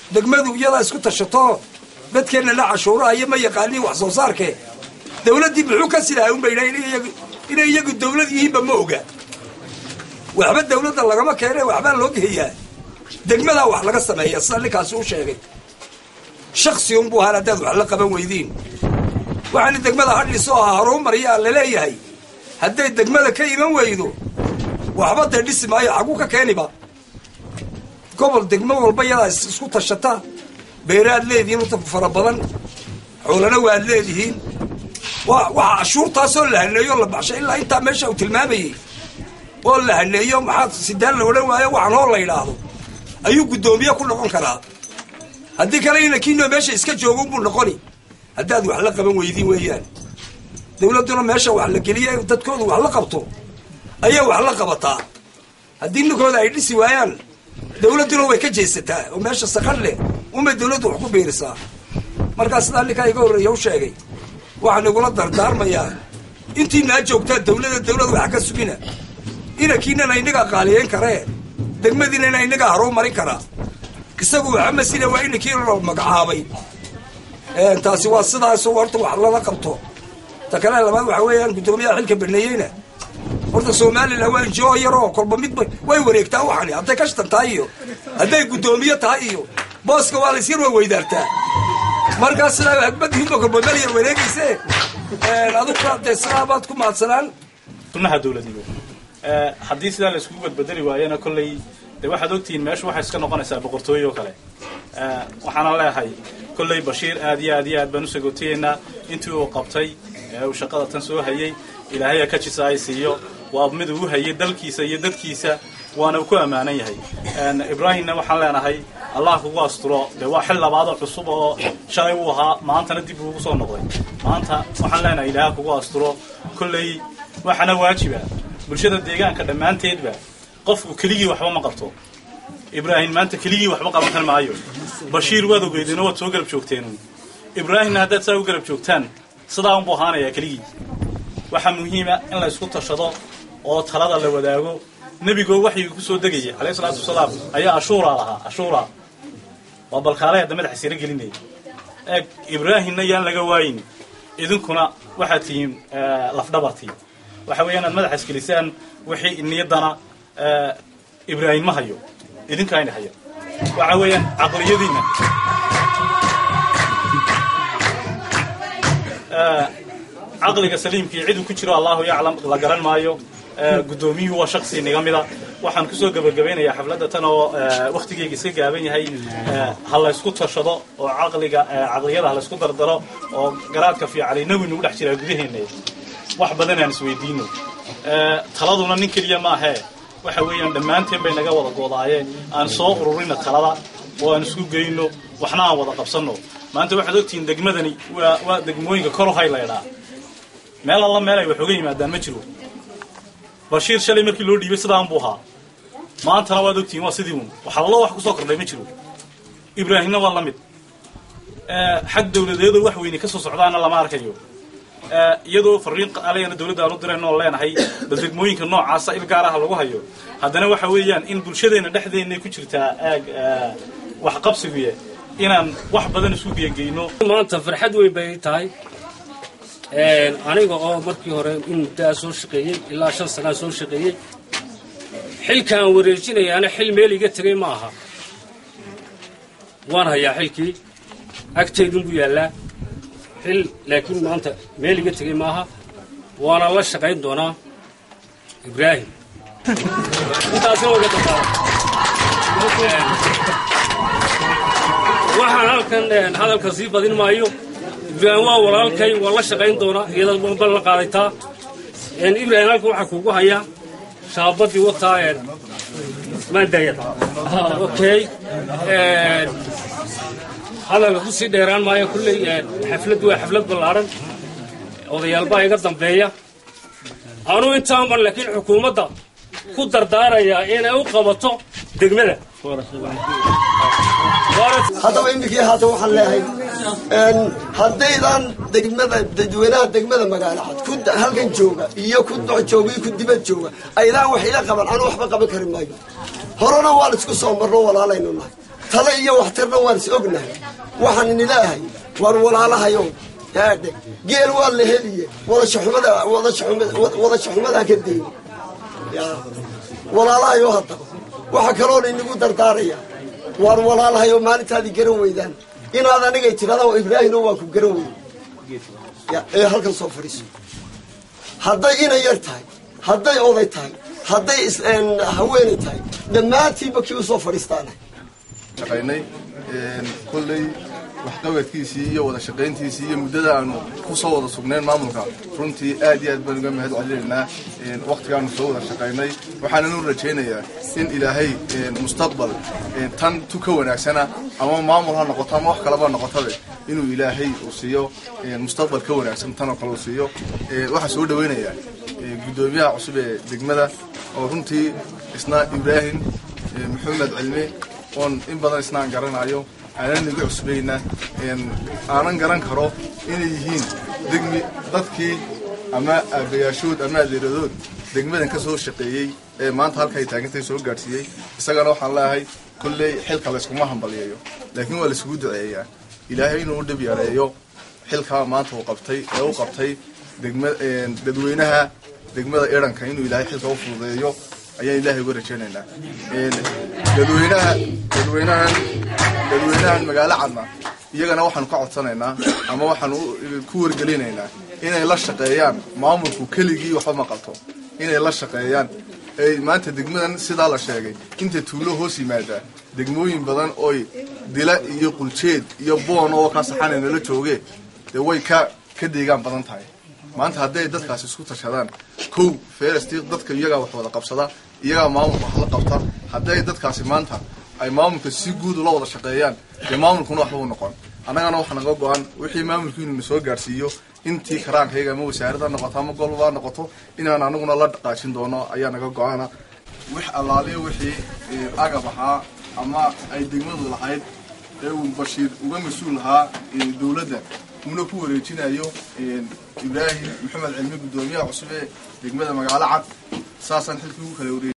degmadu iyadaa isku tashato dadkeenna la cashuuraha iyo ma yaqaaniin wax soo saarkee dawladdii muxuu ka silahay unba inay iyagu dawlad yihiinba ma oga waxba dawladda lagama keene waxbaa loo geeyaa degmadaa wax laga sameeya sida ninkaasi u sheegay shaksi unbuu ahaan haddaad wax la qaban weydiin waxaana degmada hadhiso ahaa horumariyaa laleeyahay hadday degmada ka iman weydo waxba dee dhisi maayo xaguu ka keeniba gobol degmo walba yadaa isku tashata beeraad leedihiin urta fara badan xoolana waad leedihiin wa waxa cashuurtaasoo la haneeyo la baxsha ilaa intaa meesha uu tilmaamayey oo la haneeyo maxaa sidaan la odhan waayo waxaan hoo la yidhaahdo ayuu guddoomiye ku noqon karaa haddii kale inankiinoo meesha iska joogo unbuu noqoni haddaad wax la qaban weydiin weeyaan dawladduna meesha wax la geliya dadkoodu wax la qabto ayaa wax la qabataa haddii ninkooda ay dhisi waayaan dawladduna way ka jeesataa oo meesha saqan leh unbay dawladdu wax ku biirisaa markaa sidaa ninkaa iga horreeya u sheegay waxaan igula dardaarmayaa intiinaa joogtaa dawlada dawlad wax ka sugina inankiinana inagaa qaaliyeyn karee degmadiinana inagaa haruu marin karaa isagu waxa masina waa inankii la magacaabay taasi waa sidaasoo horta wax lala qabto ta kale labaad waxa weeyaan guddoomiyaha xilka baneeyeyna horta somalilan waa injoo yaroo kolba midba way wareegtaa waxani hadday kashtan tahay iyo hadday guddoomiye tahay iyo booska waa lays yar way weydaartaa markaa sidaa hagbadihiinba kolba meel yar wareegayse aduguna dee sidaabaad ku mahadsanaan sunnaha dawladnimo haddii sidaa la iskugu badbedeli waayana kolley dee waxaad ogtihiin meeshu waxay iska noqonaysaa boqortooye oo kale waxaana leeyahay kolley bashiir aad iyo aad iyo aad baan u sagootayeynaa intii uu qabtay ee uu shaqada tan soo hayey ilaahay ha ka jisa ay siiyo waa mid uu hayay dalkiisa iyo dadkiisa waana uu ku ammaanan yahay ibraahimna waxaan leenahay allah kugu asturo dee waa xil labaadoo cusub oo shalay uu ahaa maantana dib uugu soo noqday maanta waxaan leenahay ilaaha kugu asturo kolley waxaana waajiba bulshada deegaanka dhammaanteedba qofku keligii waxba ma qabto ibraahim maanta keligii waxba qaban kar maayo bashiir waad ogeydeen oo waad soo garab joogteen ibraahimna haddaad saa u garab joogtaan sidaa unbuu ahaanayaa keligii waxaa muhiima in la isku tashado oo talada la wadaago nebigoo waxyiga ku soo degaya calayhi salaatu wasalaam ayaa ashuuraa lahaa ashuuraa waa balkaalay hadda madaxa sira gelinaya eeg ibraahimna yaan laga waayin idinkuna waxaad tihiin lafdhabartii waxa weeyaan aad madaxa isgelisaan wixii niyaddana ibraahim ma hayo idinkaayna haya waxa weeyaan caqliyadiinna caqliga saliimkii ciduu ku jiro allahu yaclam la garan maayo guddoomiyuhu waa shaksi niga mida waxaan kusoo gebagabaynayaa xafladda tan oo waktigeyga iska gaaban yahay ha la ysku tashado oo caqliga caqliyada ha la ysku dardaro oo garaadka fiican inagu inagu dhex jiraa gudaheena wax badan aan isweydiino taladuna nin keliya maahee waxa weeyaan dhammaanteen bay naga wada goodaayeen aan soo ururina talada oo aan isku geyno waxna aan wada qabsanno maanta waxaad ogtihiin degmadani waa waa degmooyinka korohay laydhaa meel alla meel ay wax oga yimaadaan ma jiro bashiir shalay markii loo dhiibay sidaan buu ahaa maantana waad ogtihiin waa sidii uun wax allo wax kusoo kordhay ma jiro ibraahimna waa la mid xag dawladeedoo wax weyne ka soo socdaana lama arkayo iyadoo fariin alayana dawladda aan u dirayno oo leenahay bal degmooyinka noocaasa il gaar ah lagu hayo haddana waxa weeyaan in bulshadeenna dhexdeenay ku jirtaa aag wax qabsiguye inaan wax badan isku geyageyno maanta farxad weyn bay tahay aniga oo markii hore in muddaa soo shaqeeyey ilaa shan sanaa soo shaqeeyey xilkaan wareejinayaana xil meel iga tegay ma aha waan hayaa xilkii agtaydunbuu yaallaa xil laakiin maanta meel iga tegay maaha waana la shaqayn doonaa ibraahim intaasina waga dambaada waxaan halkan hadalka sii badin maayo ibraahim waa walaalkay waa la shaqayn doonaa iyada bal la qaadaytaa ibraahim halkan waxaa kuugu hayaa shaabadii wataa maandayada okay hadalka ku sii dheeraan maayo kulley xafladdu waa xaflad ballaaran odayaalbaa iga dambeeya anuu intaanban laakiin xukuumadda ku dardaarayaa inay u qabato degmada haddaba iminkii haatan waxaan leeyahay haddaydan degmada dadweynaha degmada magaalo cad ku halkan jooga iyo ku doc jooga iyo ku dibad jooga aydaan wax ila qaban anuu waxba qaban kari maayo horena waan isku soo marno walaalaynu nahay tale iyo waxtarna waan is ognahay waxaan inilaahay waar walaalahayo yaadhe geel waa la heliye wadashaxumada wadashaxumadaa ka deyni walaalahayo haddaba waxaa kaloona inagu dardaaraya waar walaalahayo maalintaadii garan weydaan inaad anigay tidhahdaa ibraahino waa ku garan weyn ee halkan soo fadhiiso hadday inay yar tahay hadday oday tahay hadday haweenay tahay dhammaantiinba kii usoo fadhiistaana shaqaynay kolley waxqabadkiisii iyo wada shaqayntiisii iyo muddada aanu ku soo wada sugnayn maamulka runtii aad iyo aad baan uga mahad celinaynaa wakhtigaanu soo wada shaqaynay waxaananu rajaynayaa in ilaahay mustaqbal tan tu ka wanaagsana ama maamul ha noqoto ama wax kaleba noqotabe inuu ilaahay uu siiyo mustaqbal ka wanaagsan tan oo kale uu siiyo waxaa soo dhawaynayaa guddoomiyaha cusub ee degmada oo runtii isna ibraahim maxamed cilmi oon in badan isnaan garanayo aanan iga cusbayna aanan garan karo inay yihiin degmi dadkii ama aabayaashood ama adeeradood degmadan ka soo shaqeeyey ee maanta halka ay taagantay soo gaadhsiiyey isagana waxaan leeyahay kolley xilka layskuma hambaliyeeyo laakiin waa laysugu duceeyaa ilaahay inuu u dhib yareeyo xilkaa maanta uu qabtay ee u qabtay degma dadweynaha degmada iranka inuu ilaahay xilka u fududeeyo ayaan ilaahay uga rajaynaynaa dadweynaha dadweynahan dadweynahan magaalo cadna iyagana waxaanu ka codsanaynaa ama waxaanu ku wargelinaynaa inay la shaqeeyaan maamulku keligii waxba ma qabto inay la shaqeeyaan ay maanta degmadan sidaa la sheegay inta tuulo hoos yimaadaa degmooyin badan oy dila iyo quljeed iyo boon oo ka saxanay nala joogee dee way ka ka deegaan badan tahay maanta hadday dadkaasi isku tashadaan kow feresti dadka iyagaa wax wada qabsada iyagaa maamulka wax la qabta hadday dadkaasi maanta ay maamulka si guud ula wada shaqeeyaan dee maamulkuna waxba u noqon annagana waxaa naga go-an wixii maamulku inuu na soo gaadhsiiyo intii karaankayga ama wasaarada noqoto ama golbaa noqoto inaan anaguna la dhaqaajin doono ayaa naga go-ana wix allaaliyo wixii agab ahaa ama ay degmadu lahayd ee uu bashiir uga mas-uul ahaa dowladda una ku wareejinayo ibraahim maxamed cilmi guddoomiyaha cusub ee degmada magaalo cad saasaan xilkii ugu kala wareejiy